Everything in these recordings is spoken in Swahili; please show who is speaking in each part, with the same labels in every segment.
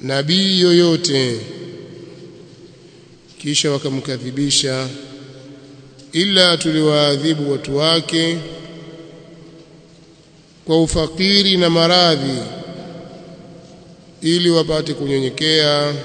Speaker 1: nabii yoyote kisha wakamkadhibisha ila tuliwaadhibu watu wake kwa ufakiri na maradhi ili wapate kunyenyekea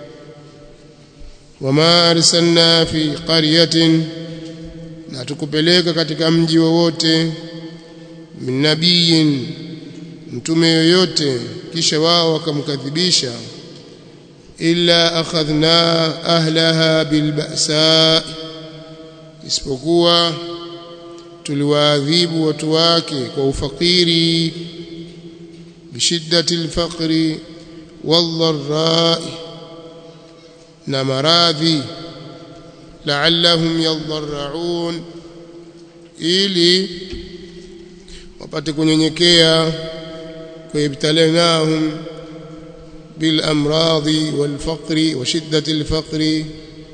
Speaker 1: wama arsalna fi qaryatin na tukupeleka katika mji wowote min nabiyin mtume yoyote kisha wao wakamkadhibisha illa akhadhna ahlaha bilba'sa isipokuwa tuliwaadhibu watu wake kwa ufakiri bishiddati alfaqri wadharra'i na maradhi la'allahum yadharraun ili wapate kunyenyekea kuibtalanahum بالامراض والفقر وشده الفقر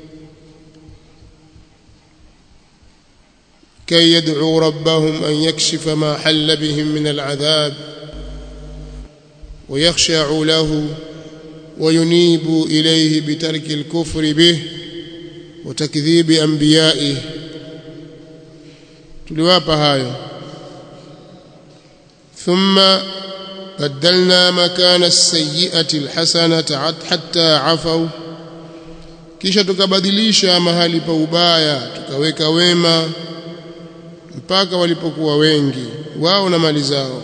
Speaker 1: كي يدعوا ربهم ان يكشف ما حل بهم من العذاب ويخشعوا له وينيبوا اليه بترك الكفر به وتكذيب انبيائه tuliwapa hayo thumma بدلنا مكان السيئة الحسنة حتى عفوا kisha tukabadilisha mahali pa ubaya tukaweka wema mpaka walipokuwa wengi wao na mali zao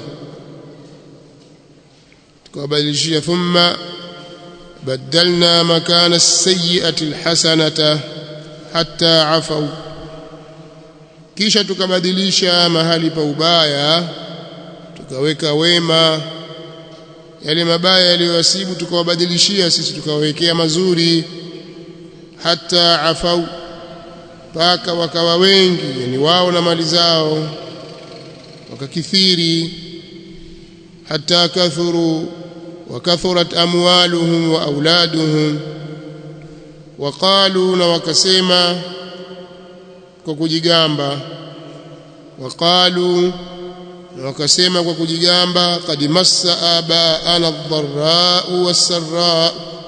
Speaker 1: tukawabadilishia thumma badalna makana as-sayyi'ati al-hasanata hatta afau kisha tukabadilisha mahali pa ubaya tukaweka wema yale mabaya yaliyowasibu tukawabadilishia sisi tukawawekea mazuri hata afau mpaka wakawa wengi yani wao na mali zao wakakithiri hata kathuru wakathurat amwaluhum wa auladuhum waqalu na wakasema kwa kujigamba waqalu na wakasema kwa kujigamba qad massa abaana ad-dharra'u was-sarra'u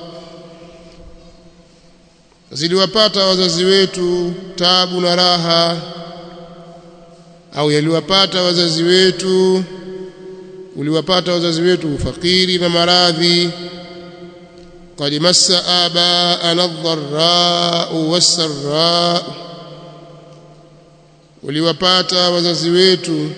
Speaker 1: ziliwapata wazazi wetu tabu na raha au yaliwapata wazazi wetu uliwapata wazazi wetu ufakiri na maradhi qad massa abaana ad-dharra'u was-sarra'u uliwapata wazazi wetu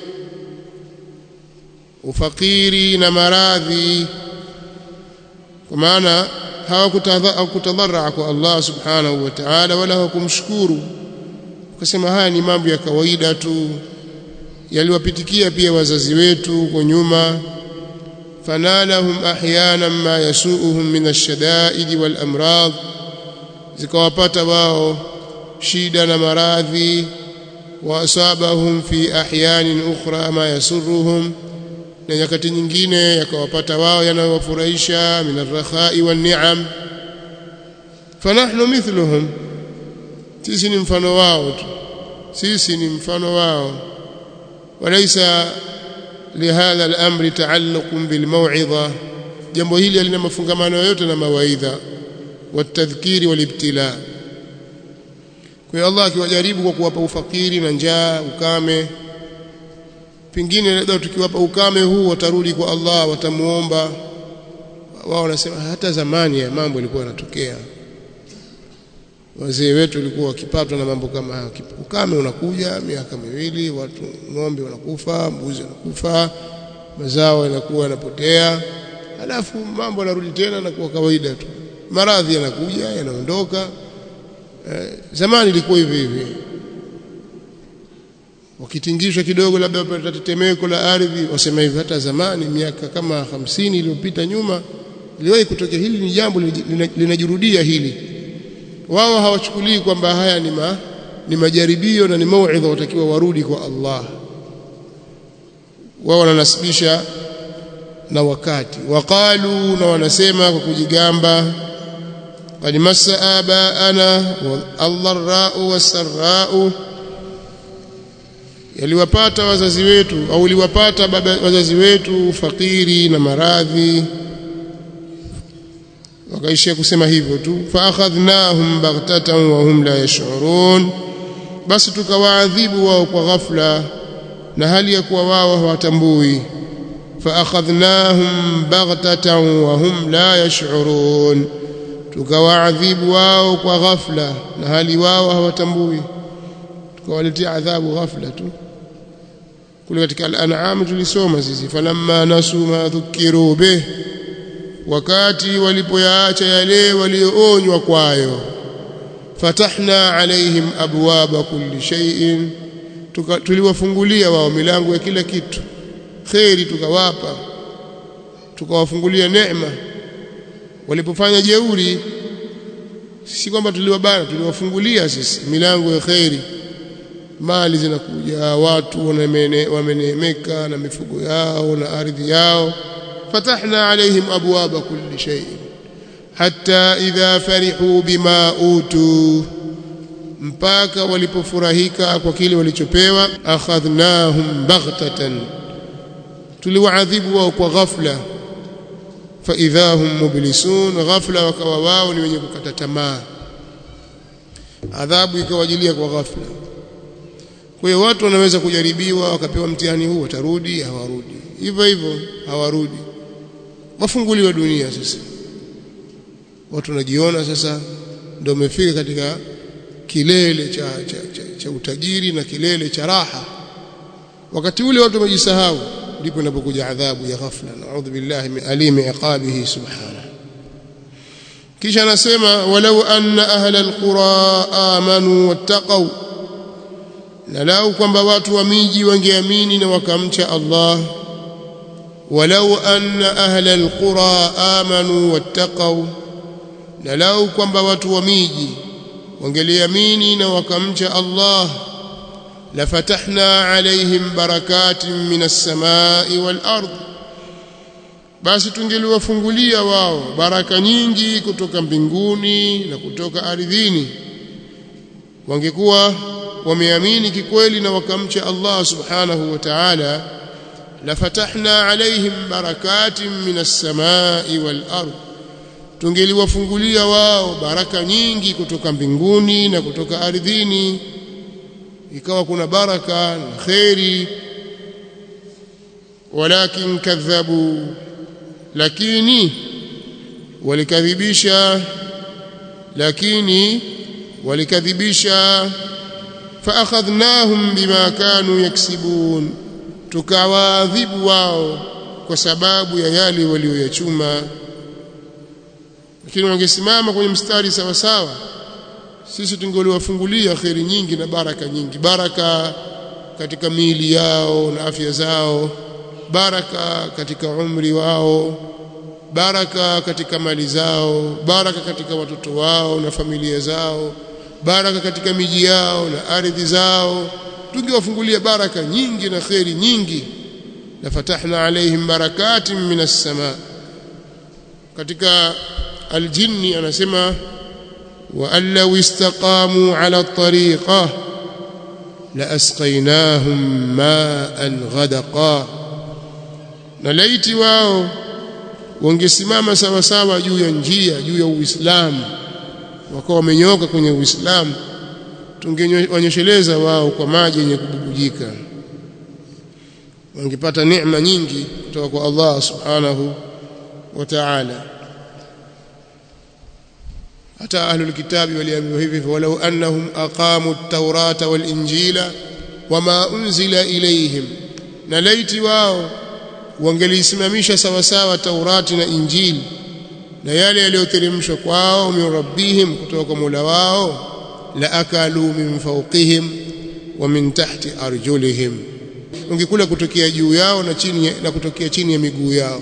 Speaker 1: ufakiri na maradhi kwa maana hawakutadharaa kwa Allah subhanahu wa ta'ala wala hawakumshukuru ukasema haya ni mambo ya kawaida tu yaliwapitikia pia wazazi wetu kwa nyuma fanalahum ahyanan ma yasuuhum min ash-shada'id wal amrad zikawapata wao shida na maradhi wa asabahum fi ahyanin ukhra ma yasurruhum na nyakati nyingine yakawapata wao yanayowafurahisha min arrakhai wan ni'am fanahnu mithluhum sisi ni mfano wao tu sisi ni mfano wao walaysa lihadha al-amri ta'alluqun bil maw'idha jambo hili halina mafungamano yoyote na mawaidha watadhkiri walibtila kwa hiyo Allah akiwajaribu kwa kuwapa ufakiri na njaa ukame pengine labda tukiwapa ukame huu watarudi kwa Allah watamuomba wao wanasema hata zamani ya mambo yalikuwa yanatokea wazee wetu walikuwa wakipatwa na mambo kama haya ukame unakuja miaka miwili watu ng'ombe wanakufa mbuzi wanakufa mazao yanakuwa yanapotea halafu mambo yanarudi tena na kuwa kawaida tu maradhi yanakuja yanaondoka eh, zamani ilikuwa hivi hivi wakitingishwa kidogo labda wapata tetemeko la ardhi wasema hivi hata zamani miaka kama hamsini iliyopita nyuma iliwahi kutokea hili ni jambo linajirudia hili wao hawachukulii kwamba haya ni ma, ni majaribio na ni mauidha watakiwa warudi kwa Allah wao wananasibisha na wakati waqalu na wanasema kwa kujigamba qad massa abaana wallarra'u wasarra'u yaliwapata wazazi wetu au liwapata baba wazazi wetu fakiri na maradhi wakaishia kusema hivyo tu fa akhadhnahum baghtatan wa hum la yash'urun basi tukawaadhibu wao kwa ghafla na hali ya kuwa wao hawatambui fa akhadhnahum baghtatan wa hum la yash'urun tukawaadhibu wao kwa ghafla na hali wao hawatambui tukawaletea adhabu ghafla tu kule katika al-an'am tulisoma sisi falamma nasu ma dhukiru bih wakati walipoyaacha yale walioonywa kwayo fatahna alaihim abwaba kulli shay'in tuliwafungulia wao milango ya kila kitu khairi tukawapa tukawafungulia neema walipofanya jeuri si kwamba tuliwabana tuliwafungulia sisi milango ya khairi mali zinakuja watu wameneemeka na mifugo yao na ardhi yao fatahna alaihim abwaba kulli shay hatta idha farihu bima utu mpaka walipofurahika kwa kile walichopewa akhadhnahum baghtatan tuliwaadhibu wao kwa ghafla fa idha hum mublisun ghafla wakawa wao ni wenye kukata tamaa adhabu ikawajilia kwa ghafla kwa hiyo watu wanaweza kujaribiwa wakapewa mtihani huu watarudi hawarudi hivyo hivyo hawarudi wafunguliwa dunia sasa watu wanajiona sasa ndio wamefika katika kilele cha, cha, cha, cha utajiri na kilele cha raha wakati ule watu wamejisahau ndipo inapokuja adhabu ya ghafla naudhu billahi min alimi iqabihi subhanahu kisha anasema walau anna ahla alqura amanu wattaqaw na lau kwamba watu wa miji wangeamini na wakamcha Allah walau anna ahla alqura amanu wattaqaw na lau kwamba watu wa miji wangeliamini na wakamcha Allah lafatahna alaihim barakatin minas samai wal ard basi tungeliwafungulia wao baraka nyingi kutoka mbinguni na kutoka ardhini wangekuwa wameamini kikweli na wakamcha Allah subhanahu wa ta'ala lafatahna alaihim barakatin minas samai wal ard tungeliwafungulia wao baraka nyingi kutoka mbinguni na kutoka ardhini ikawa kuna baraka na khairi walakin kadhabu lakini walikadhibisha lakini walikadhibisha faakhadhnahum bima kanu yaksibun tukawaadhibu wao kwa sababu ya yale walioyachuma lakini wangesimama kwenye mstari sawa sawa sisi tungeliwafungulia kheri nyingi na baraka nyingi baraka katika miili yao na afya zao baraka katika umri wao baraka katika mali zao baraka katika watoto wao na familia zao baraka katika miji yao na ardhi zao tungewafungulia baraka nyingi na kheri nyingi la fatahna alaihim barakatin minas sama katika aljinni anasema wa an law istaqamu ala tariqa la asqaynahum ma'an ghadaqa na laiti wao wangesimama sawa sawa juu ya njia juu ya Uislamu wakawa wamenyoka kwenye Uislamu tungewanyosheleza wao kwa maji yenye kububujika wangepata neema nyingi kutoka kwa Allah subhanahu wa ta'ala hata ahlul kitabi waliambiwa hivi walau annahum aqamu at-taurata wal injila wama unzila ilayhim na laiti wao wangelisimamisha sawa sawa Taurati na Injili na yale yaliyoteremshwa kwao min rabbihim kutoka kwa Mola wao la akalu min fawqihim wa min tahti arjulihim ungekula kutokea juu yao na chini na kutokea chini ya miguu yao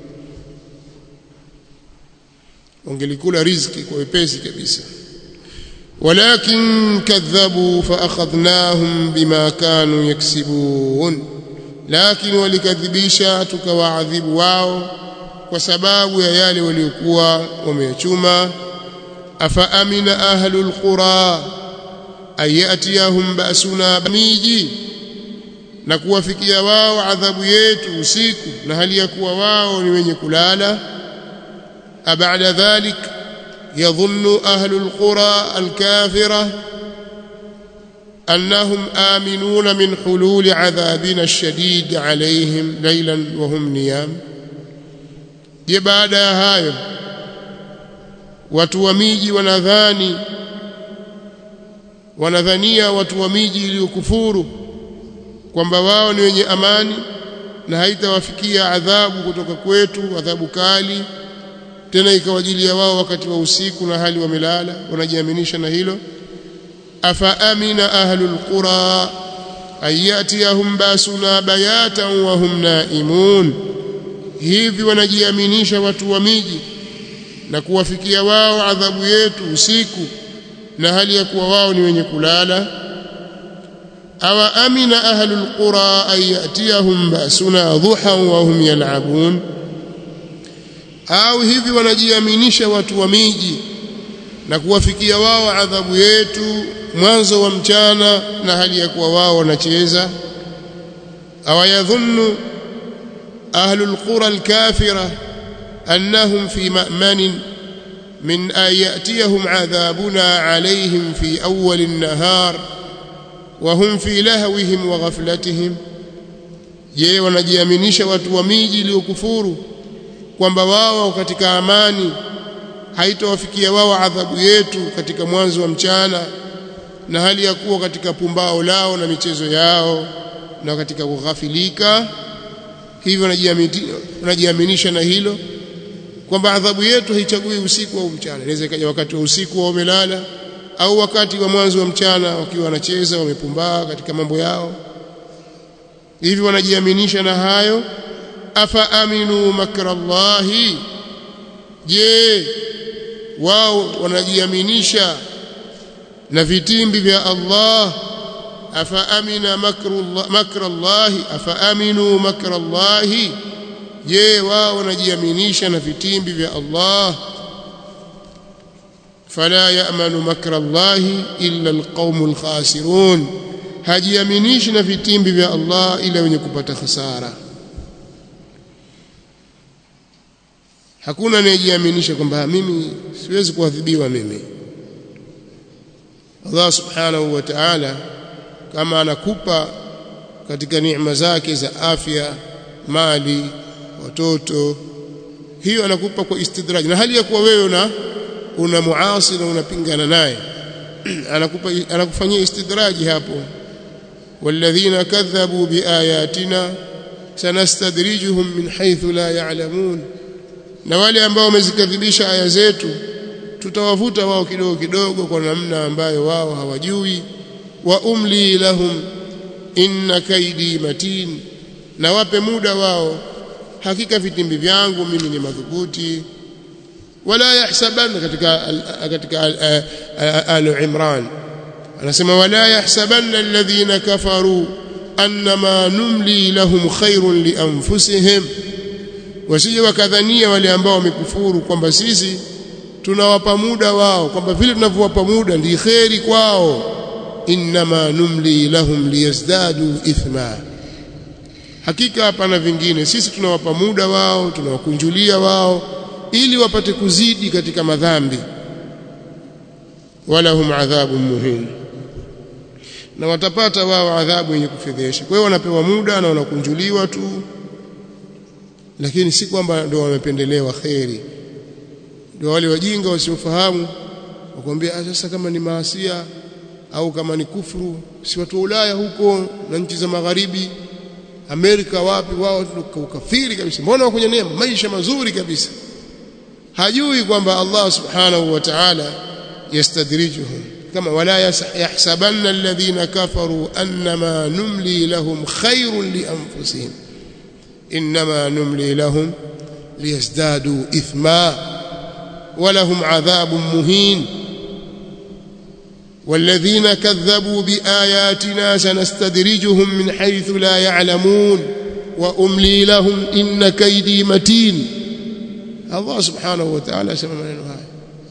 Speaker 1: wangelikula riziki kwa wepesi kabisa walakin kadhabu fa akhadhnahum bima kanu yaksibun lakini walikadhibisha tukawaadhibu wao kwa sababu ya yale waliokuwa wameyachuma afa amina ahlul qura ayatiyahum basuna miji na kuwafikia wao adhabu yetu usiku na hali ya kuwa wao ni wenye kulala أبعد ذلك يظن أهل القرى الكافرة أنهم آمنون من حلول عذابنا الشديد عليهم ليلا وهم نيام بعد هاyo watu wa miji wanadhani wanadhania watu wa miji iliyokufuru kwamba wao ni wenye amani na haitawafikia adhabu kutoka kwetu adhabu kali tena ikawajilia wao wakati wa usiku na hali wamelala wanajiaminisha na hilo afa amina ahlul qura ayatiyahum basuna bayatan wa hum naimun hivi wanajiaminisha watu wa miji na kuwafikia wao adhabu yetu usiku na hali ya kuwa wao ni wenye kulala awa amina ahlul qura ayatiyahum basuna dhuhan wa hum yal'abun au hivi wanajiaminisha watu wa miji na kuwafikia wao adhabu yetu mwanzo wa mchana na hali ya kuwa wao wanacheza awayadhunnu ahlul qura alkafira annahum fi ma'manin min an ya'tiyahum adhabuna alayhim fi awwal an-nahar wa hum fi lahwihim wa ghaflatihim je wanajiaminisha watu wa miji iliyokufuru kwamba wao katika amani haitawafikia wao adhabu yetu katika mwanzo wa mchana na hali ya kuwa katika pumbao lao na michezo yao na katika kughafilika hivyo wanajiaminisha na hilo kwamba adhabu yetu haichagui usiku au mchana inaweza ikaja wakati wa usiku wao wamelala au wakati wa mwanzo wa mchana wakiwa wanacheza wamepumbaa katika mambo yao hivi wanajiaminisha na hayo afa aminu makrallahi je wao wanajiaminisha na vitimbi vya Allah afa amina makrallahi afa aminu makrallahi je wao wanajiaminisha na vitimbi vya Allah fala ya'manu makrallahi illa alqaumul khasirun hajiaminishi na vitimbi vya Allah ila wenye kupata hasara hakuna anayejiaminisha kwamba mimi siwezi kuadhibiwa mimi Allah subhanahu wa ta'ala kama anakupa katika neema zake za afya mali watoto hiyo anakupa kwa istidraj na hali ya kuwa wewe una una muasi na unapingana naye anakupa anakufanyia istidraji hapo walladhina kadhabu biayatina sanastadrijuhum min haythu la ya'lamun na wale ambao wamezikadhibisha aya zetu tutawavuta wao kidogo kidogo kwa namna ambayo wao hawajui wa umli lahum inna kaidi matin na wape muda wao hakika vitimbi vyangu mimi ni madhubuti wala yahsabanna katika katika al imran anasema wala yahsabanna alladhina kafaru annama numli lahum khairun li anfusihim wasije wakadhania wale ambao wamekufuru kwamba sisi tunawapa muda wao kwamba vile tunavyowapa muda ndi kheri kwao innama numli lahum liyazdadu ithma hakika hapana vingine sisi tunawapa muda wao tunawakunjulia wao ili wapate kuzidi katika madhambi walahum adhabun muhin na watapata wao adhabu yenye kufedhesha kwa hiyo wanapewa muda na wanakunjuliwa tu lakini si kwamba ndio wamependelewa kheri ndio wale wajinga wasiofahamu wakwambia sasa kama ni maasia au kama ni kufuru si watu wa Ulaya huko na nchi za magharibi Amerika wapi wao ukafiri kabisa mbona wako kwenye neema maisha mazuri kabisa hajui kwamba Allah subhanahu wa ta'ala yastadrijuhum kama wala yahsabanna alladhina kafaru annama numli lahum khairun li anfusihim inma numli lahum liyazdadu ithma ولهم عذاب مهين والذين كذبوا بآياتنا سنستدرجهم من حيث لا يعلمون وأملي لهم إن كيدي متين الله سبحانه وتعالى سمع منه هاي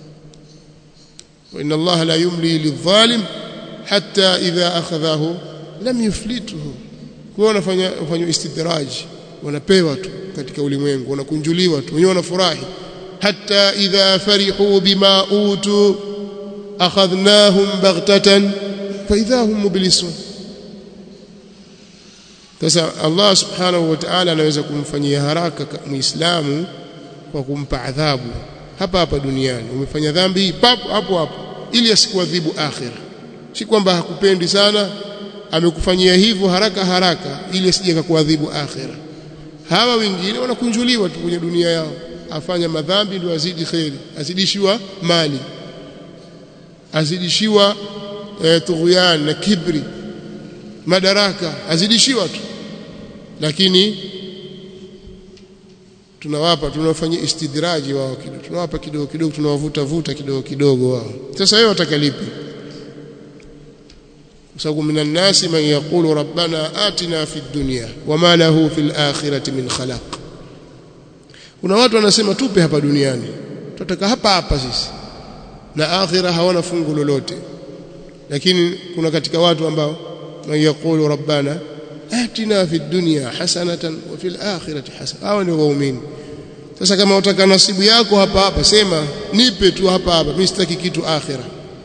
Speaker 1: وإن الله لا يملي للظالم حتى إذا أخذه لم يفلته kwa wanafanya istidraj wanapewa tu katika ulimwengu wanakunjuliwa tu wenyewe wanafurahi hatta idha farihu bima utu akhadhnahum baghtatan fa idha hum mublisun sasa Allah subhanahu wa ta'ala anaweza kumfanyia haraka muislamu kwa kumpa adhabu hapa hapa duniani umefanya dhambi papo hapo hapo ili asikuadhibu akhira si kwamba hakupendi sana amekufanyia hivyo haraka haraka ili asije kukuadhibu akhira hawa wengine wanakunjuliwa tu kwenye dunia yao afanya madhambi ndio azidi kheri azidishiwa mali azidishiwa e, tughyan na kibri madaraka azidishiwa tu lakini tunawapa tunawafanyia istidraji wao kidogo tunawapa kidogo kidogo tunawavuta vuta kidogo kidogo wao sasa wewe utakalipi sababu minan nasi man yaqulu rabbana atina fid dunya wama lahu fil akhirati min khalaq kuna watu wanasema tupe hapa duniani tutataka hapa hapa sisi na akhira hawana fungu lolote lakini kuna katika watu ambao man yaqulu rabbana atina fid dunya hasanatan wa fil akhirati hasana hao ni waumini sasa kama utaka nasibu yako hapa hapa sema nipe tu hapa hapa mimi sitaki kitu akhira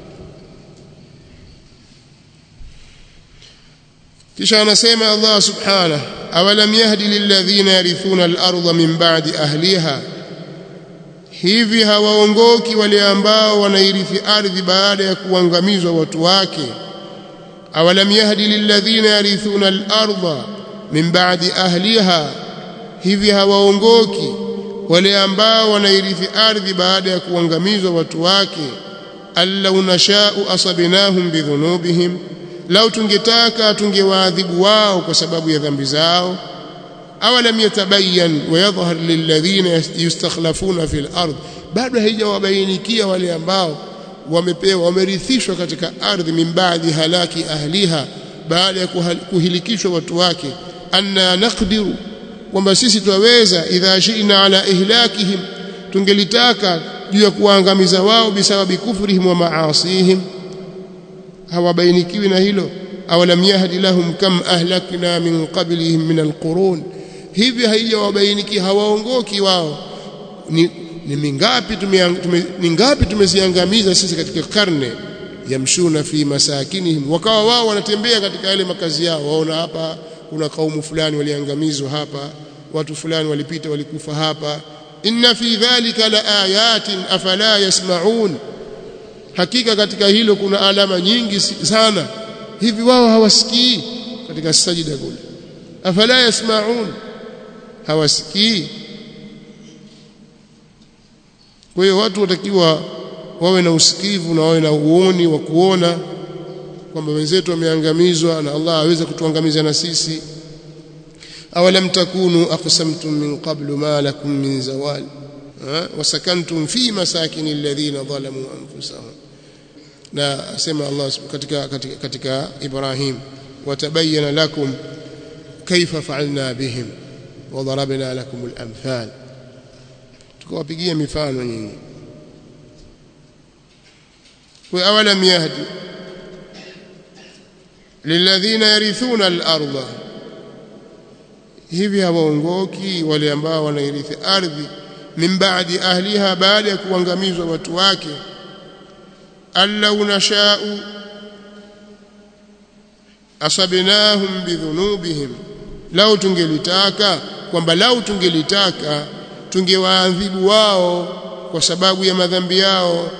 Speaker 1: kisha anasema Allah subhanahu awalam yahdi lilladhina yarithuna al-ardha min ba'di ahliha hivi hawaongoki wale ambao wanairithi ardhi baada ya kuangamizwa watu wake awalam yahdi lilladhina yarithuna al-ardha min ba'di ahliha hivi hawaongoki wale ambao wanairithi ardhi baada ya kuangamizwa watu wake allau nashau asabnahum bidhunubihim lau tungetaka tungewaadhibu wao kwa sababu ya dhambi zao awalam yatabayyan wa yadhhar lilladhina yustakhlafuna fil ard bado haijawabainikia wale ambao wamepewa wamerithishwa katika ardhi min baadi halaki ahliha baada ya kuhilikishwa watu wake anna naqdiru kwamba sisi twaweza idha shi'na ala ihlakihim tungelitaka juu ya kuangamiza wao bisababi kufrihim wa maasihim hawabainikiwi na hilo awalam yahdi lahum kam ahlakna min qablihim min alqurun hivi haijawabainiki hawaongoki wao ni, ni mingapi tume, ni ngapi tumeziangamiza sisi katika karne yamshuna fi masakinihim wakawa wao wanatembea katika yale makazi yao waona hapa kuna kaumu fulani waliangamizwa hapa watu fulani walipita walikufa hapa inna fi dhalika la ayatin afala yasmaun hakika katika hilo kuna alama nyingi sana hivi wao hawasikii katika sajida kule afala yasmaun hawasikii kwa hiyo watu watakiwa wawe na usikivu na wawe na uoni wa kuona kwamba wenzetu wameangamizwa na Allah aweze kutuangamiza na sisi awalam takunu aqsamtum min qablu ma lakum min zawal wasakantum fi masakin alladhina zalamu anfusahum na asema Allah katika katika, katika Ibrahim watabayyana lakum kaifa fa'alna bihim wa darabna lakum al-amthal tukawapigia mifano nyingi wa awalam yahdi lilladhina yarithuna al-ardha hivi hawaongoki wale ambao wanairithi ardhi min ba'di ahliha baada ya kuangamizwa watu wake allau nashau asabnahum bidhunubihim lau tungelitaka kwamba lau tungelitaka tungewaadhibu wao kwa sababu ya madhambi yao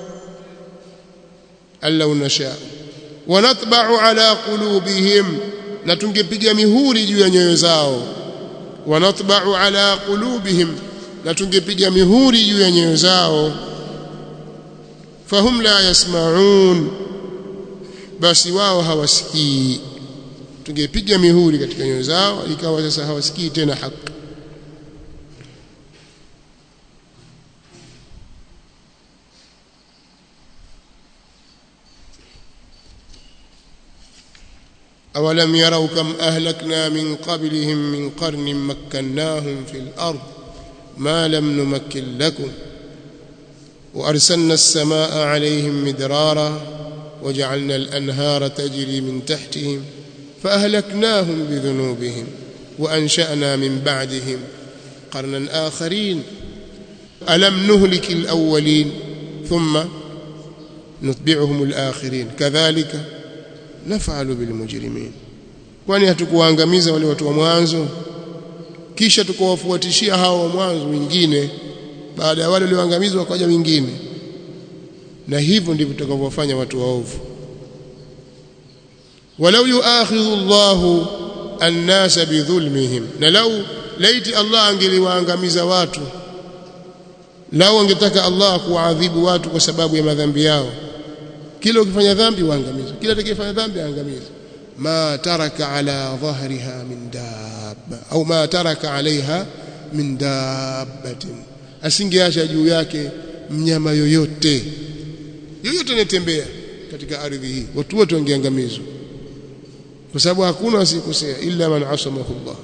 Speaker 1: allau nashau wanatba'u ala qulubihim na tungepiga mihuri juu ya nyoyo zao wanatba'u ala qulubihim na tungepiga mihuri juu ya nyoyo zao fahum la yasma'un basi wao hawasikii tungepiga mihuri katika nyoyo zao ikawa sasa hawasikii tena haki أولم يروا كم أهلكنا من قبلهم من قرن مكناهم في الأرض ما لم نمكن لكم وأرسلنا السماء عليهم مدرارا وجعلنا الأنهار تجري من تحتهم فأهلكناهم بذنوبهم وأنشأنا من بعدهم قرنا آخرين alam nuhliki alawwalin thumma nutbi'uhum alakhirin kadhalika naf'alu bilmujrimin kwani hatukuwaangamiza wale watu wa mwanzo kisha tukawafuatishia hao wa mwanzo wengine baada ya wale walioangamizwa wakaja wengine na hivyo ndivyo tutakavyofanya watu waovu walau yuakhidhu Allahu an-nasa bidhulmihim na lau laiti Allah angeliwaangamiza watu lau angetaka Allah kuwaadhibu watu kwa sababu ya madhambi yao kila ukifanya dhambi waangamiza kila atakayefanya dhambi aangamiza ma taraka ala dhahriha min dabba au ma taraka alaiha min dabbatin asingeacha juu yake mnyama yoyote yoyote anayetembea katika ardhi hii watu wote wangeangamizwa kwa sababu hakuna asikosea illa man asamahu Allah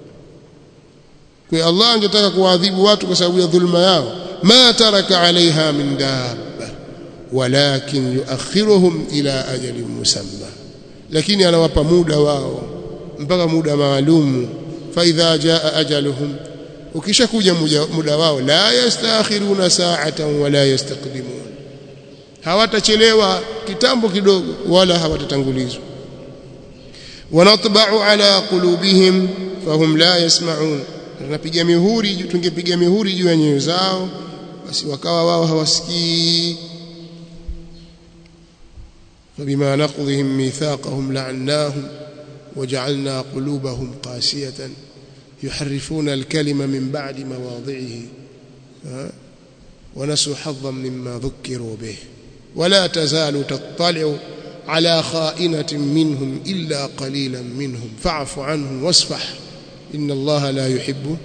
Speaker 1: kwa Allah angetaka kuadhibu watu kwa sababu ya dhulma yao ma taraka alaiha min dabba walakin yuakhiruhum ila ajalin musamma lakini anawapa muda wao mpaka muda maalumu fa idha jaa ajaluhum ukishakuja muda wao la yastakhiruna sa'atan wala yastaqdimun hawatachelewa kitambo kidogo wala hawatatangulizwa wanatba'u ala qulubihim fahum la yasma'un tunapiga mihuri tungepiga mihuri juu ya nyoyo zao basi wakawa wao hawasikii فبما نقضهم ميثاقهم لعناهم وجعلنا قلوبهم قاسية يحرفون الكلم من بعد مواضعه ونسوا حظا مما ذكروا به ولا تزال تطلع على خائنة منهم إلا قليلا منهم فاعف عنهم واصفح إن الله لا يحب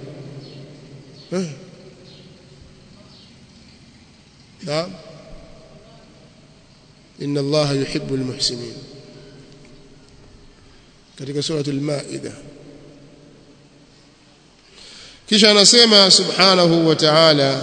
Speaker 1: نعم إن الله يحب المحسنين katika suratul maida kisha anasema subhanahu wa ta'ala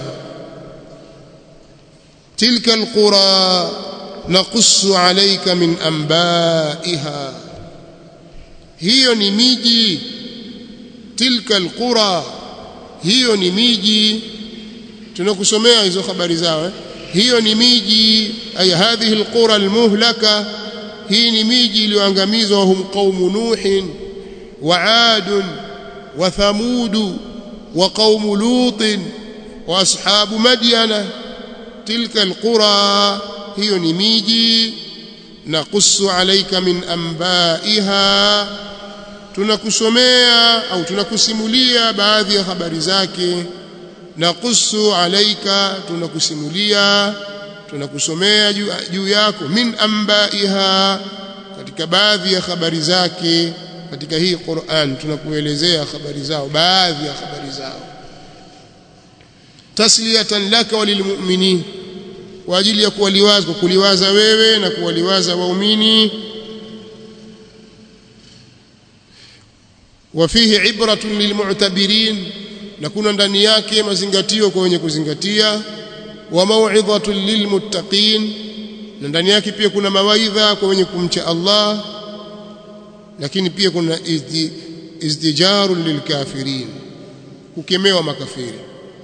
Speaker 1: tilka alqura naqussu alayka min anba'iha hiyo ni miji tilka alqura hiyo ni miji tunakusomea hizo habari zao eh? hiyo ni miji ay hadhihi alqura almuhlaka hii ni miji iliyoangamizwa hum qaumu nuhin wa ad wa thamud wa qaumu lut wa ashabu madyana tilka alqura hiyo ni miji naqussu alayka min anba'iha tunakusomea au tunakusimulia baadhi ya habari zake naqussu alayka tunakusimulia tunakusomea juu yako min ambaiha katika baadhi ya habari zake katika hii Qur'an tunakuelezea habari zao baadhi ya habari zao tasliyatan laka walilmu'minin kwa ajili ya kuwaliwaza kuliwaza wewe na kuwaliwaza waumini وفيه عبرة للمعتبرين na kuna ndani yake mazingatio kwa wenye kuzingatia wa mau'idhatun lilmuttaqin na ndani yake pia kuna mawaidha kwa wenye kumcha Allah lakini pia kuna izdi, izdijarun lilkafirin kukemewa makafiri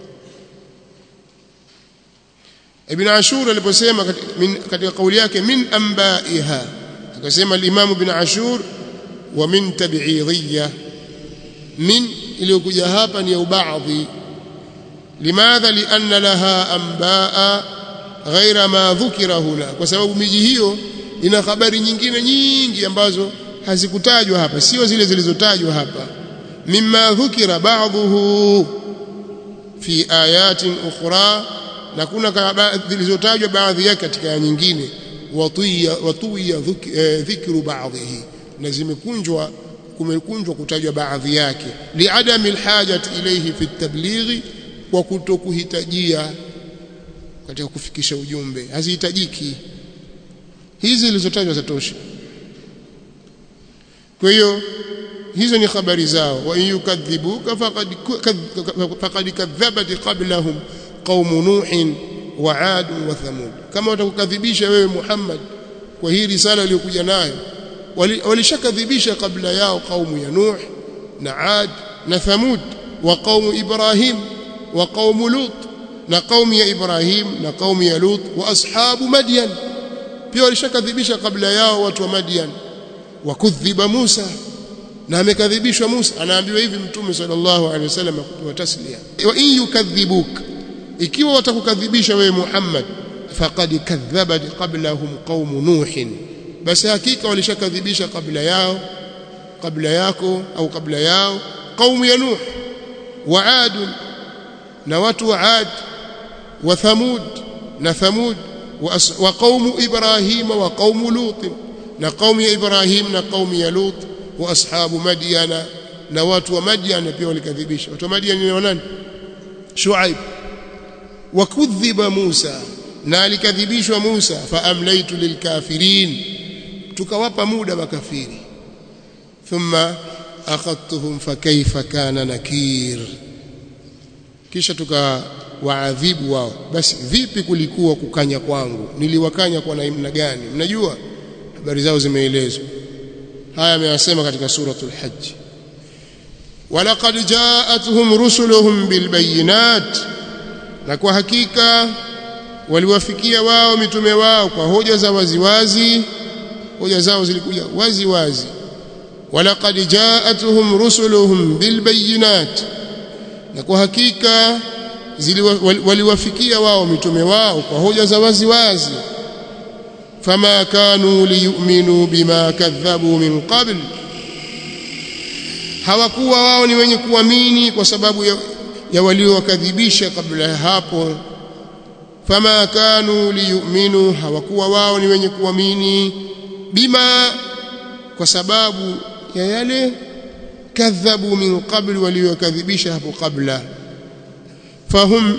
Speaker 1: Ibn Ashur aliposema katika kauli yake min ambaiha akasema al-Imam Ibn Ashur wa min tab'idiyya min iliyokuja hapa ni ya baadhi limadha lianna laha ambaa ghaira ma dhukira huna kwa sababu miji hiyo ina habari nyingine nyingi ambazo hazikutajwa hapa sio zile zilizotajwa hapa mimma dhukira ba'dhuhu fi ayatin ukhra na kuna zilizotajwa baadhi yake katika aya nyingine watiya watuya dhikru ba'dhihi na zimekunjwa kumekunjwa kutajwa baadhi yake liadami alhajati ilayhi fi tablighi kwa kutokuhitajia katika kufikisha ujumbe hazihitajiki hizi zilizotajwa zatosha kwa hiyo hizo ni habari zao wa in yukadhibuka faqad faqad kadhabat qablahum qaum nuh wa ad wa thamud kama watakukadhibisha wewe Muhammad kwa hii risala iliyokuja nayo walishakadhibisha kabla yao kaumu ya Nuh na Ad na Thamud wa kaumu Ibrahim wa kaumu Lut na kaumu ya Ibrahim na kaumu ya Lut wa ashabu Madyan pia walishakadhibisha kabla yao watu wa Madyan wakudhiba Musa na amekadhibishwa Musa anaambiwa hivi mtume sallallahu alaihi wasallam kutoa taslia wa in yukadhibuk ikiwa watakukadhibisha wewe Muhammad faqad kadhabat qablahum qaum nuh basi hakika walishakadhibisha kabla yao kabla yako au kabla yao قوم ya Nuh wa Ad na watu wa Ad wa Thamud na Thamud wa qaumu Ibrahim wa qaumu Lut na qaumu ya Ibrahim na qaumu ya Lut wa ashabu Madyana na watu wa Madyana pia walikadhibisha watu wa Madyana ni nani Shuaib wa kudhiba Musa na alikadhibishwa Musa fa amlaytu lilkafirin tukawapa muda makafiri thumma akhadtuhum fakaifa kana nakir kisha tukawaadhibu wao basi vipi kulikuwa kukanya kwangu niliwakanya kwa namna gani mnajua habari zao zimeelezwa haya ameyasema katika suratul hajj walaqad jaatuhum rusuluhum bilbayinat na kwa hakika waliwafikia wao mitume wao kwa hoja za waziwazi hoja zao zilikuja wazi wazi walaqad jaatuhum rusuluhum bilbayinat na kwa hakika waliwafikia wao mitume wao kwa hoja za wazi wazi fama kanu liyu'minu bima kadhabu min qabl hawakuwa wao ni wenye kuamini kwa sababu ya, ya waliowakadhibisha kabla ya hapo fama kanu liyu'minu hawakuwa wao ni wenye kuamini bima kwa sababu ya yale kadhabu min qabl waliokadhibisha hapo kabla fahum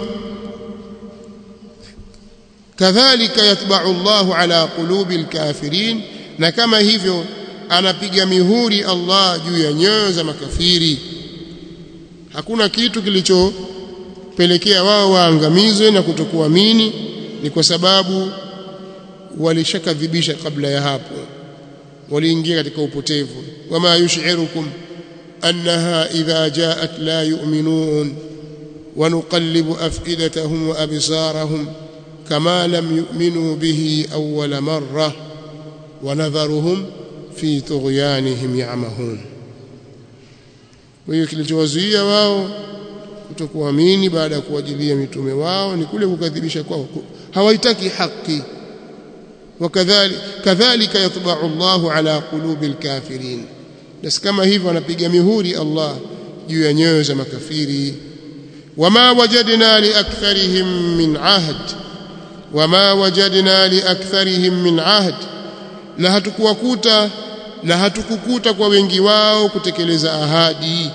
Speaker 1: kadhalika yatba'u Allahu ala qulubi alkafirin na kama hivyo anapiga mihuri Allah juu ya nyoyo za makafiri hakuna kitu kilichopelekea wao waangamizwe na kutokuamini ni kwa sababu walishakadhibisha kabla ya hapo waliingia katika upotevu wama yushirukum annaha idha jaat la yu'minun wa nuqallibu afidatahum wa absarahum kama lam yu'minu bihi awwala marra wa nadharuhum fi tughyanihim ya'mahun kwa hiyo kilichowazuia wao kutokuamini baada ya kuwajilia mitume wao ni kule kukadhibisha kwao hawaitaki haki wakadhalika kadhalika yatba'u Allahu ala qulubi alkafirin basi kama hivyo anapiga mihuri Allah juu ya nyoyo za makafiri wama wajadna li aktharihim min ahd wama wajadna li aktharihim min ahd na hatukuwakuta na hatukukuta kwa wengi wao kutekeleza ahadi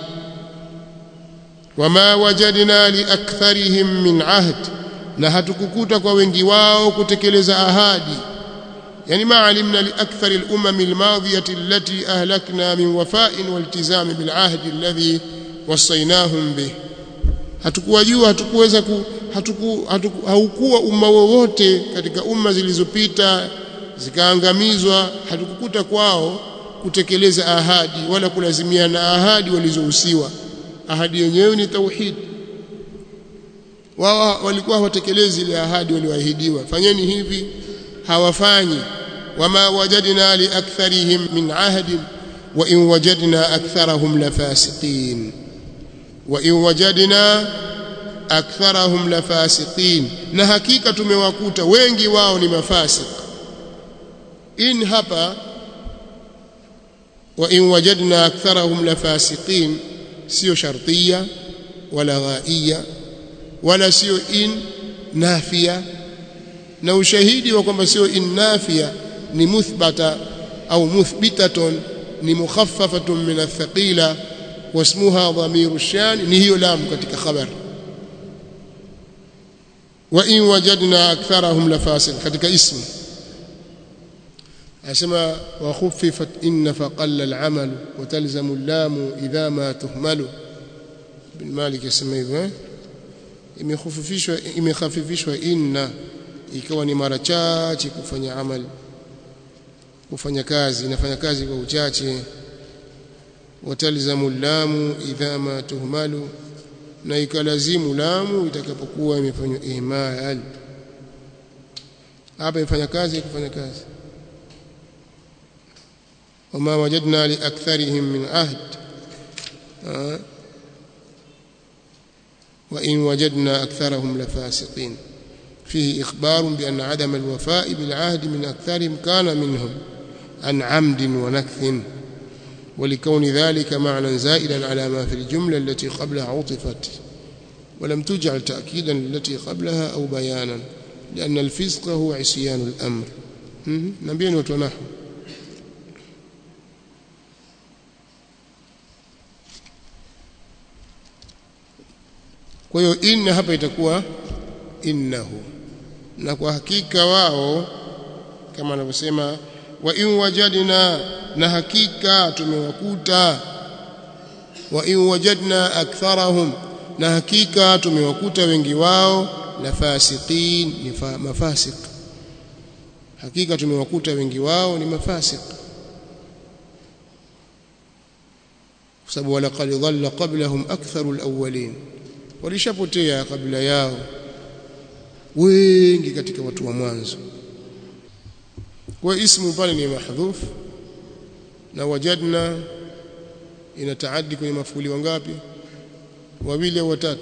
Speaker 1: wama wajadna li aktharihim min ahd na hatukukuta kwa wengi wao kutekeleza ahadi يعني ما علمنا لأكثر الأمم الماضية التي أهلكنا من وفاء والتزام بالعهد الذي وصيناهم به hatukuwajua hatukuweza ku, hatuku, hatuku, haukuwa umma wowote katika umma zilizopita zikaangamizwa hatukukuta kwao kutekeleza ahadi wala kulazimiana ahadi walizohusiwa ahadi yenyewe ni tauhid wao walikuwa hawatekelezi ile ahadi walioahidiwa fanyeni hivi hawafanyi wama wajadna li aktharihim min ahdin wa in wajadna aktharahum lafasiqin wa in wajadna aktharahum lafasiqin na hakika tumewakuta wengi wao ni mafasik in hapa wa in wajadna aktharahum lafasiqin sio shartiya wala ghaiya wala sio in nafia na ushahidi wa kwamba sio innafia ni muthbata au muthbitatun ni mukhaffafatun min athqila wasmuha dhamiru shan ni hiyo lam katika khabar wa in wajadna aktharahum lafasiq katika ismu asema wa khuffifat inna faqalla al'amal wa talzamu al-lam idha ma tuhmalu bin malik yasema hivyo imekhufifishwa imekhafifishwa inna ikawa ni mara chache kufanya amali kufanya kazi inafanya kazi kwa uchache watalzamu lamu idha ma tuhmalu na ikalazimu lamu itakapokuwa imefanywa ihmal hapa imefanya kazi ikifanya kazi wama wajadna liaktharihim min ahd وإن وجدنا أكثرهم لفاسقين فيه إخبار بأن عدم الوفاء بالعهد من أكثرهم كان منهم عن عمد ونكث ولكون ذلك معنى زائدا على ما في الجملة التي قبلها عطفت ولم تجعل تأكيدا التي قبلها أو بيانا لأن الفسق هو عصيان الأمر نبين وتنحو kwa hiyo inna hapa itakuwa innahu na kwa hakika wao kama anavyosema wa in wajadna na hakika tumewakuta wa in wajadna aktharahum na hakika tumewakuta wengi wao la fasiqin ni mafasik hakika tumewakuta wengi wao ni mafasik kwa sababu walaqad dhalla qablahum aktharu alawwalin walishapotea kabla yao wengi katika watu wa mwanzo kwa ismu pale ni mahdhuf na wajadna inataaddi kwenye mafuli wangapi wawili au watatu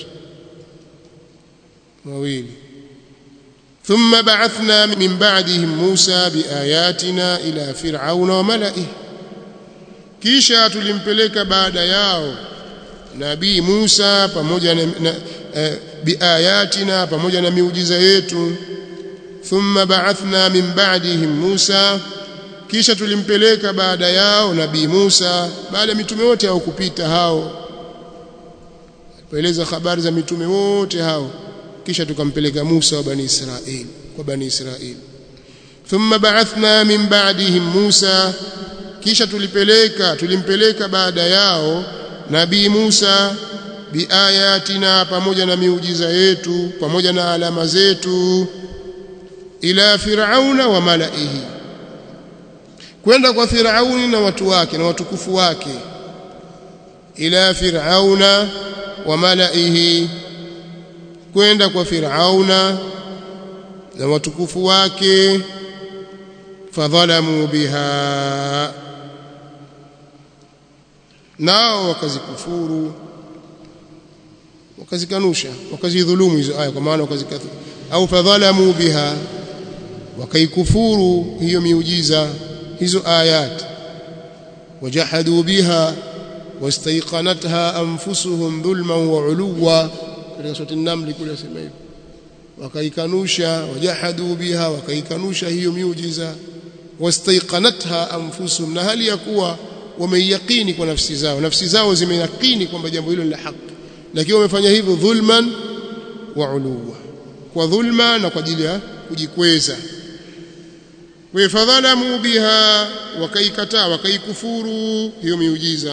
Speaker 1: wawili ثم بعثنا من بعدهم موسى بآياتنا إلى فرعون وملئه kisha tulimpeleka baada yao nabii Musa pamoja na, na e, biayatina pamoja na miujiza yetu thumma ba'athna min ba'dihim Musa kisha tulimpeleka baada yao nabii Musa baada ya mitume wote hao kupita hao tueleza habari za mitume wote hao kisha tukampeleka Musa wa bani Israeli kwa bani Israeli thumma ba'athna min ba'dihim Musa kisha tulipeleka tulimpeleka baada yao nabii Musa biayatina pamoja na miujiza yetu pamoja na alama zetu ila firauna wa malaihi kwenda kwa firauni na watu wake na watukufu wake ila firauna wa malaihi kwenda kwa firauna na watukufu wake fadhalamu biha nao wakazikufuru wakazikanusha wakazidhulumu hizo aya kwa maana wakazikathu au fadhalamu biha wakaikufuru hiyo miujiza hizo ayat wajahadu biha wastaiqanatha anfusuhum dhulman wa uluwa katika sura an-naml kule sema hivyo wakaikanusha wajahadu biha wakaikanusha hiyo miujiza wastaiqanatha anfusuhum na hali ya kuwa wameyakini kwa nafsi zao nafsi zao zimeyakini kwamba jambo hilo ni la haki lakini wamefanya hivyo dhulman wa uluwa kwa dhulma na kwa ajili ya kujikweza wafadhalamu biha wakaikataa wakaikufuru hiyo miujiza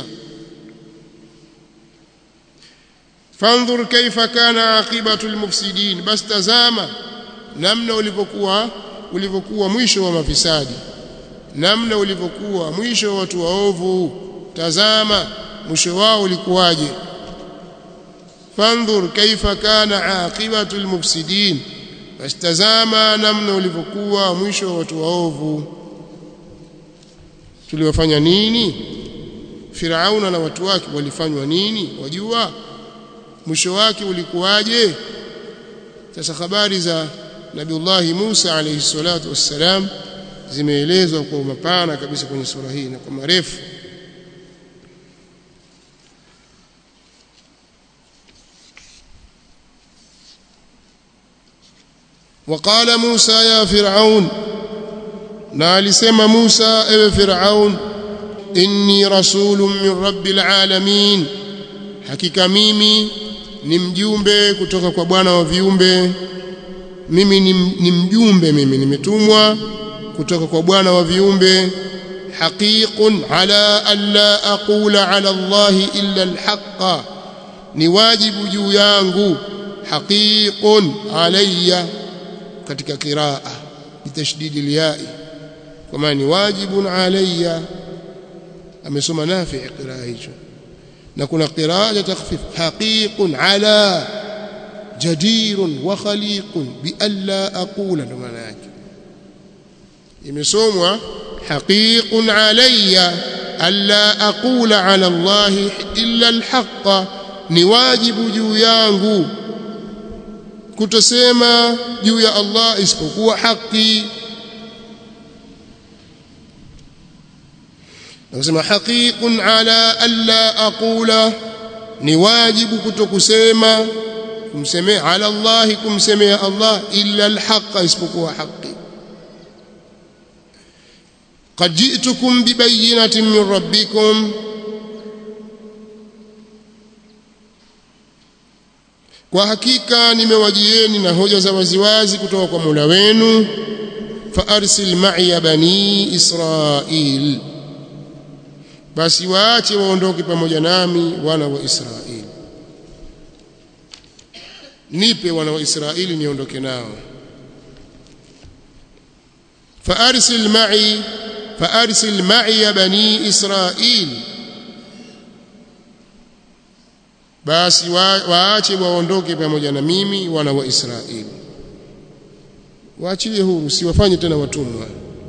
Speaker 1: fandhur kaifa kana aqibatu almufsidin bas tazama namna ulivyokuwa ulivyokuwa mwisho wa mafisadi namna ulivyokuwa mwisho wa watu waovu tazama mwisho wao ulikuwaje fandhur kaifa kana aqibatu almufsidin bastazama namna ulivyokuwa mwisho wa watu waovu tuliwafanya nini Firauna na watu wake walifanywa nini wajua mwisho wake ulikuwaje sasa habari za Nabiullahi Musa alayhi salatu wassalam zimeelezwa kwa mapana kabisa kwenye sura hii na kwa marefu وقال موسى يا فرعون na alisema Musa ewe Firaun inni rasulun min rabbil alamin hakika mimi ni mjumbe kutoka kwa Bwana wa viumbe mimi ni, ni mjumbe mimi nimetumwa kutoka kwa Bwana wa viumbe haqiqun ala alla aqula ala Allah illa alhaqa ni wajibu juu yangu haqiqun alayya katika qiraa bitashdid alyai kama ni wajibun alayya amesoma nafi qiraa hicho na kuna qiraa ya takhfif haqiqun ala jadirun wa khaliqun bi alla aqula ndo maana yake imesomwa haqiqun alayya alla aqula ala Allah illa alhaqa ni wajibu juu yangu kutosema juu ya Allah isipokuwa haki nasema haqiqun ala alla aqula ni wajibu kutokusema kumsemea ala Allah kumsemea Allah illa alhaqa isipokuwa haki قد جئتكم ببينة من ربكم kwa hakika nimewajieni na hoja za waziwazi kutoka kwa Mola wenu fa arsil ma'iya bani Israil basi waache waondoke pamoja nami wana wa Israeli nipe wana wa Israeli niondoke nao fa arsil ma'i fa arsil ma'iya bani Israil basi waache waondoke pamoja na mimi wana wa Israeli waachilie huru siwafanye tena watumwa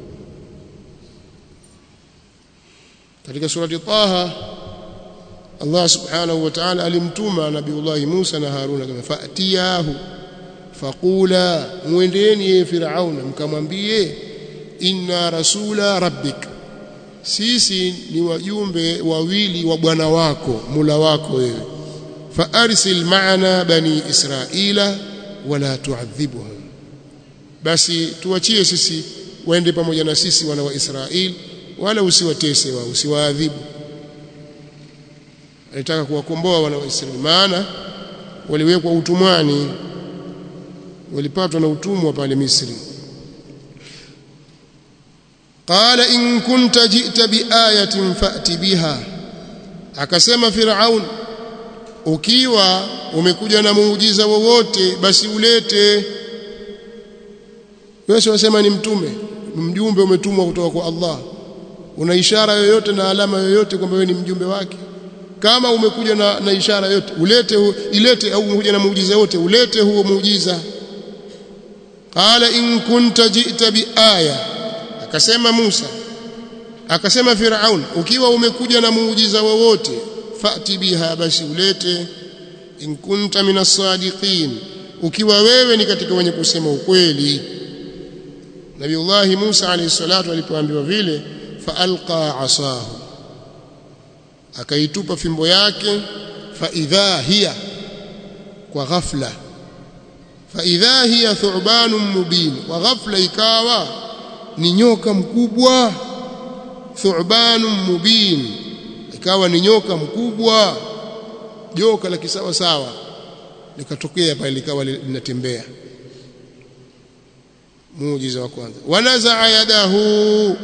Speaker 1: katika surati Taha Allah subhanahu wa ta'ala alimtuma nabiullah Musa na Haruna kama fatiyahu faqula muendeeni ye Firauna mkamwambie inna rasula rabbik sisi ni wajumbe wawili wa bwana wako mula wako wewe فارسل معنا بني اسرائيل ولا تعذبهم basi tuachie sisi waende pamoja na sisi wana wa Israeli wala usiwatese wao usiwaadhibu alitaka kuwakomboa wana wa Israeli maana waliwekwa utumwani walipatwa na utumwa pale Misri qala in kunta ji'ta biayatin fa'ti biha akasema Firaun ukiwa umekuja na muujiza wowote basi ulete wewe unasema ni mtume mjumbe umetumwa kutoka kwa Allah una ishara yoyote na alama yoyote kwamba wewe ni mjumbe wake kama umekuja na, na ishara yote ulete hu, ilete au umekuja na muujiza wote ulete huo muujiza qala in kunta ji'ta biaya akasema Musa akasema Firaun ukiwa umekuja na muujiza wowote fati biha basi ulete in kunta minas sadiqin ukiwa wewe ni katika wenye kusema ukweli Nabiullah Musa alayhi salatu alipoambiwa vile faalqa asahu akaitupa fimbo yake fa idha hiya kwa ghafla fa idha hiya thu'banun mubin wa ghafla ikawa ni nyoka mkubwa thu'banun mubin ikawa ni nyoka mkubwa joka la kisawa sawa likatokea pale likawa linatembea muujiza wa kwanza wanazaa yadahu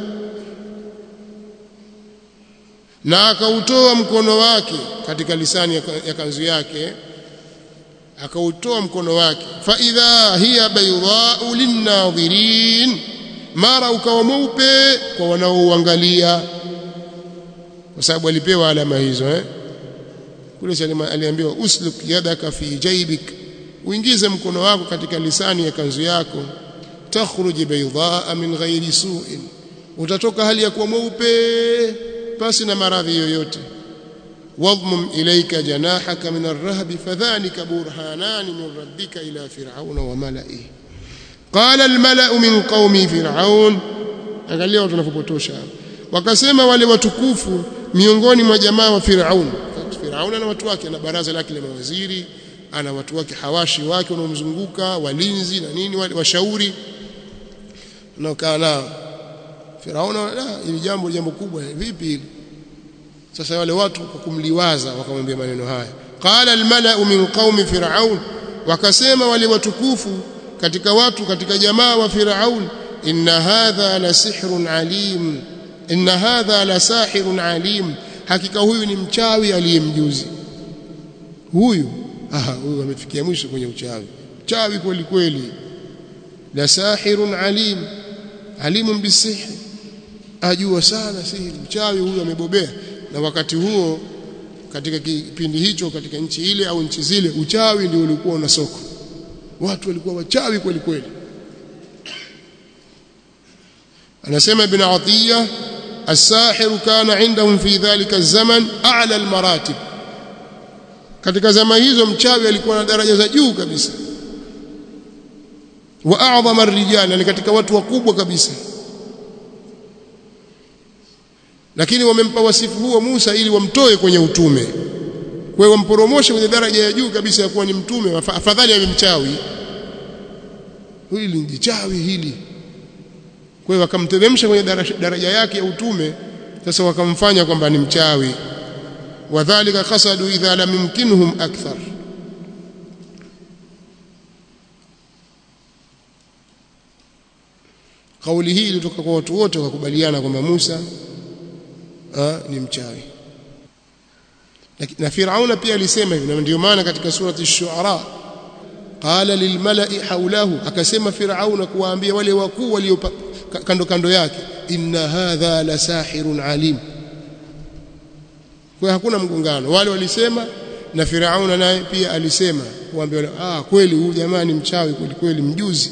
Speaker 1: na akautoa mkono wake katika lisani ya kanzu yake akautoa mkono wake fa idha hiya baydha'u linnadhirin mara ukawa mweupe kwa wanaouangalia kwa sababu alipewa alama hizo eh kule Salima aliambiwa usluk yadaka fi jaybik uingize mkono wako katika lisani ya kanzu yako takhruj baydaa min ghairi su'in utatoka hali ya kuwa mweupe pasi na maradhi yoyote wadmum ilayka janahaka min ar-rahb fadhanika burhanan min rabbika ila fir'auna wa mala'ihi qala al-mala'u min qaumi fir'aun angalia watu wanapopotosha wakasema wale watukufu miongoni mwa jamaa wa Firaun Firaun na watu wake na baraza lake la mawaziri ana watu wake hawashi wake wanaomzunguka walinzi na nini wale washauri wanaokaa nao Firaun la ili jambo jambo kubwa vipi hili sasa wale watu kwa kumliwaza wakamwambia maneno haya qala almala'u min qaumi fir'aun wakasema wale watukufu katika watu katika jamaa wa Firaun inna hadha la sihrun alim inna hadha la sahirun alim hakika huyu ni mchawi aliyemjuzi huyu aha huyu amefikia mwisho kwenye uchawi mchawi kweli kweli la sahirun alim alimun bisihri ajua sana sihiri mchawi huyu amebobea na wakati huo katika kipindi hicho katika nchi ile au nchi zile uchawi ndio ulikuwa una soko watu walikuwa wachawi kweli kweli anasema ibn Atiyya الساحر كان عندهم في ذلك الزمن اعلى المراتب katika zama hizo mchawi alikuwa na daraja za juu kabisa wa a'zama ar-rijal ni katika watu wakubwa kabisa lakini wamempa wasifu huo Musa ili wamtoe kwenye utume kwa hiyo wamporomoshe kwenye daraja ya juu kabisa ya kuwa ni mtume afadhali awe mchawi hili ni chawi hili kwa hiyo wakamteremsha kwenye daraja yake ya utume sasa wakamfanya kwamba ni mchawi wadhālika qasadu idha lam yumkinhum akthar kauli hii ilitoka kwa watu wote wakakubaliana kwamba Musa ha, ni mchawi na Firauna pia alisema hivi na ndio maana katika surati ash-shu'ara qala lilmala'i hawlahu akasema Firauna kuwaambia wale wakuu walio kando kando yake inna hadha la sahirun alim kwa hakuna mgongano wale walisema na Firauna naye pia alisema kuambia ah kweli huyu jamaa ni mchawi kweli kweli mjuzi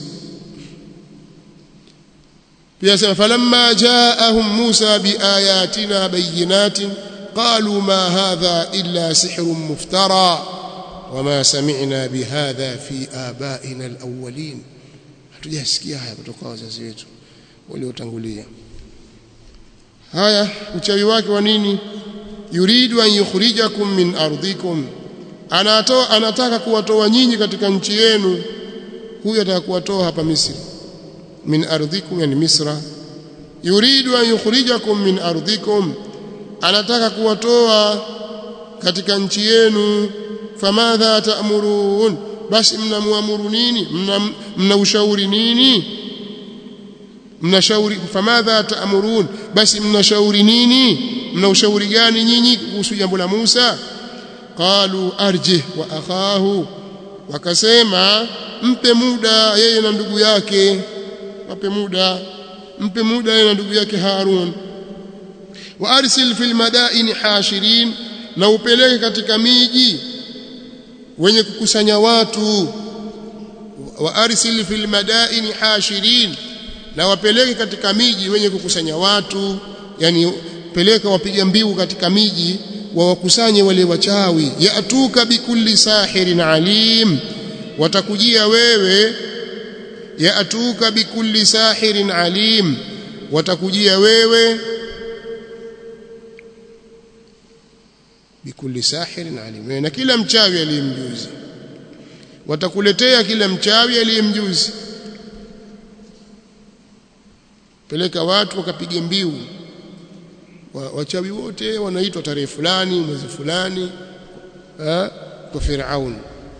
Speaker 1: pia sema falamma jaahum Musa biayatina bayinatin qalu ma hadha illa sihrun muftara wama sami'na bihadha fi abaina alawwalin hatujasikia haya kutoka wazazi wetu waliotangulia haya uchawi wake wa nini yuridu an yukhrijakum min ardikum anatoa anataka kuwatoa nyinyi katika nchi yenu huyu ataka kuwatoa hapa Misri min ardikum yani Misra yuridu an yukhrijakum min ardikum anataka kuwatoa katika nchi yenu famadha ta'murun basi mnamuamuru nini mna, mna ushauri nini mnashauri famadha ta'murun basi mnashauri nini mna ushauri gani nyinyi kuhusu jambo la Musa qalu arjih wa akhahu wakasema mpe muda yeye na ndugu yake wape muda mpe muda yeye na ndugu yake Harun wa arsil fil madaini hashirin na upeleke katika miji wenye kukusanya watu wa arsil fil madaini hashirin na wapeleke katika miji wenye kukusanya watu yani peleka wapiga mbiu katika miji wawakusanye wale wachawi yatuka bikulli sahirin alim watakujia wewe yatuka bikulli sahirin alim watakujia wewe bikulli sahirin alim na kila mchawi aliyemjuzi watakuletea kila mchawi aliyemjuzi peleka watu wakapige mbiu wachawi wote wanaitwa tarehe fulani mwezi fulani kwa Firaun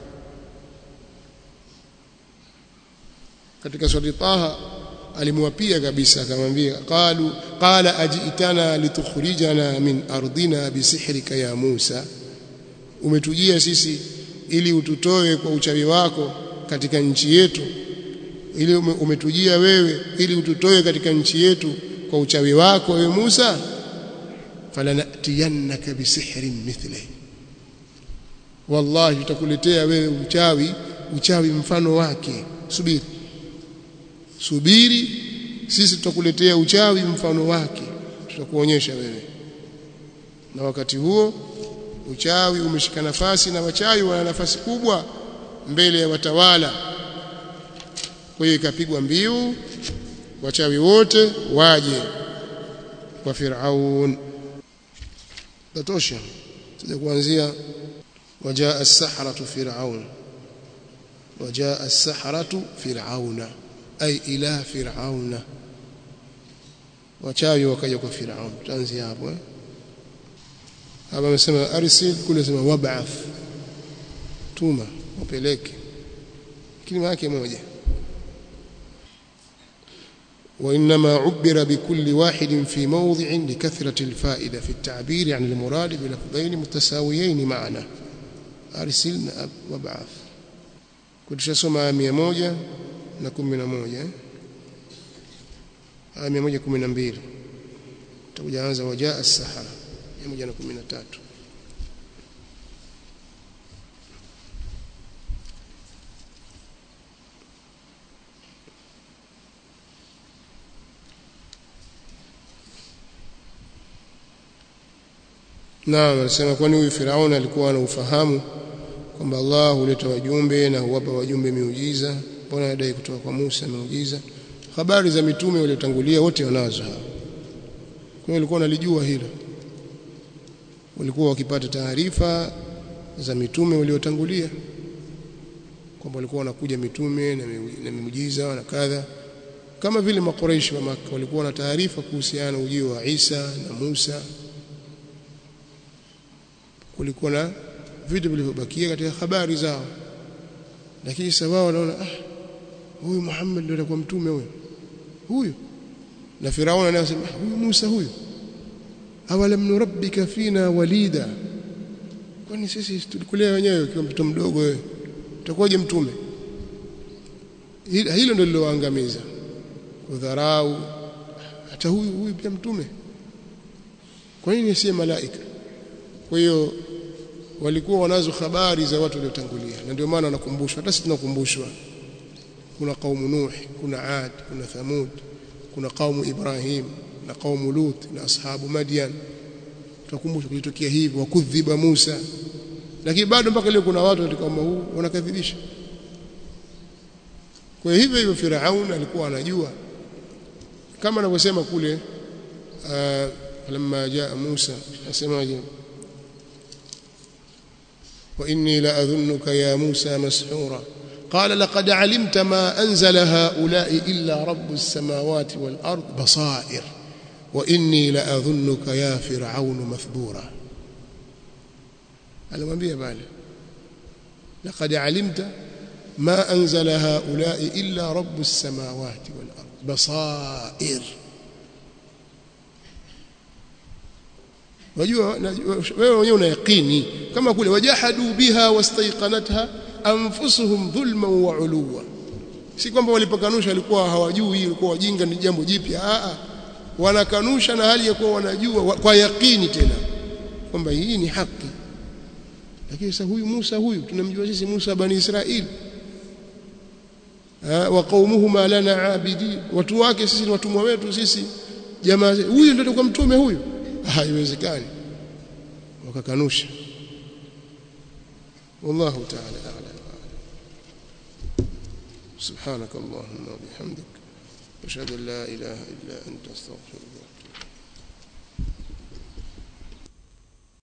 Speaker 1: katika sura Taha alimwapia kabisa akamwambia qalu qala ajitana litukhrijana min ardina bisihrika ya Musa umetujia sisi ili ututoe kwa uchawi wako katika nchi yetu ili umetujia wewe ili ututoe katika nchi yetu kwa uchawi wako wewe Musa falanatiyannaka bisihrin mithli wallahi tutakuletea wewe uchawi uchawi mfano wake subiri subiri sisi tutakuletea uchawi mfano wake tutakuonyesha wewe na wakati huo uchawi umeshika nafasi na wachawi wana nafasi kubwa mbele ya watawala kwa hiyo ikapigwa mbiu wachawi wote waje kwa Firaun tatosha tuje kuanzia wajaa as-sahratu fir'aun wajaa as-sahratu fir'auna ay ila fir'auna wachawi wakaja kwa Firaun tutaanzia hapo eh hapa amesema arsil kule sema wab'ath tuma upeleke kilima yake moja وإنما عبر بكل واحد في موضع لكثرة الفائدة في التعبير عن المراد بلفظين متساويين معنا أرسل وابعث كنت شسمع مية موجة نكون من موجة مية موجة كم من أمبير تقول وجاء السحرة مية موجة نكون من تاتو naam anasema kwani huyu Firauni alikuwa na ufahamu kwamba Allah huleta wajumbe na huwapa wajumbe miujiza mbona anadai kutoka kwa Musa miujiza habari za mitume waliotangulia wote wanazo hao kwa hiyo walikuwa wanalijua hilo walikuwa wakipata taarifa za mitume waliotangulia kwamba walikuwa wanakuja mitume na miujiza na kadha kama vile makoreishi wa Makka walikuwa na taarifa kuhusiana na ujio wa Isa na Musa kulikuwa na vitu vilivyobakia katika habari zao lakini sasa wao wanaona ah huyu Muhammad ndio atakuwa mtume huyu huyu na Firauni anasema huyu Musa huyu awalam nurabbika fina walida kwani sisi tulikulea wenyewe ukiwa mtoto mdogo wewe utakuwaje mtume hilo ndio liloangamiza kudharau hata huyu huyu pia mtume kwa nini si malaika kwa hiyo walikuwa wanazo habari za watu waliotangulia na ndio maana wanakumbushwa hata sisi tunakumbushwa kuna kaumu nuh kuna ad kuna thamud kuna kaumu ibrahim na kaumu lut na ashabu madian tunakumbushwa kulitokea hivi wakudhiba musa lakini bado mpaka leo kuna watu katika umma huu wanakadhibisha kwa hivyo hivyo Firaun alikuwa anajua kama anavyosema kule lamma jaa Musa asemaje wa inni la adhunnuka ya Musa mashura قال لقد علمت ما أنزل هؤلاء إلا رب السماوات والأرض بصائر وإني لأظنك يا فرعون مثبورا alimwambia pale laqad alimta ma anzala haula'i illa rabbus samawati wal ard basair wajua wewe wenyewe una yaqini kama kule wajahadu biha wastaiqanatha anfusuhum dhulman wa uluwa si kwamba walipokanusha walikuwa hawajui ilikuwa wajinga ni jambo jipya a wanakanusha na hali ya kuwa wanajua kwa yaqini tena kwamba hii ni haki lakini sasa huyu Musa huyu tunamjua sisi Musa bani Israili wa qaumuhuma lana abidi watu wake sisi ni watumwa wetu sisi jamaa huyu ndio kwa mtume huyu haiwezekani wakakanusha wallahu ta'ala a'lam سبحانك اللهم وبحمدك أشهد أن لا إله إلا أنت أستغفرك